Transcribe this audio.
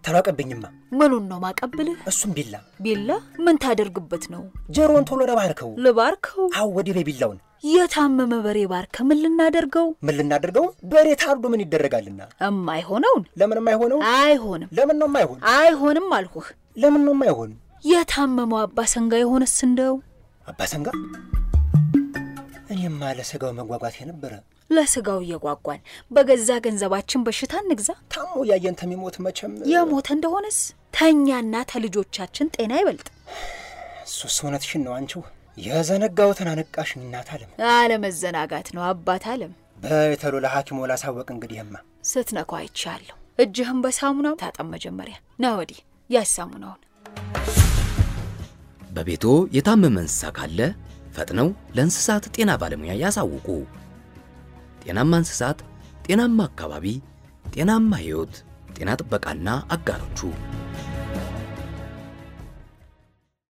ተራቀብኝማ። ምኑን ነው ማቀብልህ? እሱም ቢላ ቢላ ምን ታደርግበት ነው? ጆሮን ቶሎ ረባርከው። ልባርከው? አው ወዲህ በይ ቢላውን። የታመመ በሬ ባርከ ምን ልናደርገው? ምን ልናደርገው? በሬ ታርዶ ምን ይደረጋልና? እማይሆነውን ለምን የማይሆነው? አይሆንም፣ ለምን ነው የማይሆን? አይሆንም አልሁህ። ለምን ነው የማይሆን? የታመመው አባ ሰንጋ የሆነስ እንደው አባሰንጋ እኔማ ለስጋው መጓጓት የነበረ ለስጋው እየጓጓን በገዛ ገንዘባችን በሽታ እንግዛ። ታሞ ያየን ተሚሞት መቼም የሞተ እንደሆነስ ተኛና ተልጆቻችን ጤና ይበልጥ። እሱስ እውነትሽን ነው አንቺው። የዘነጋሁትን አነቃሽኝ እናት አለም። አለመዘናጋት ነው አባት አለም። በተሎ ለሐኪሞ ላሳወቅ እንግዲህማ ስትነኳ አይቻለሁ። እጅህን በሳሙናው ታጠብ መጀመሪያ። ና ወዲህ ያዝ ሳሙናውን። በቤቶ የታመመ እንስሳ ካለ ፈጥነው ለእንስሳት ጤና ባለሙያ ያሳውቁ። ጤናማ እንስሳት፣ ጤናማ አካባቢ፣ ጤናማ ሕይወት። ጤና ጥበቃና አጋሮቹ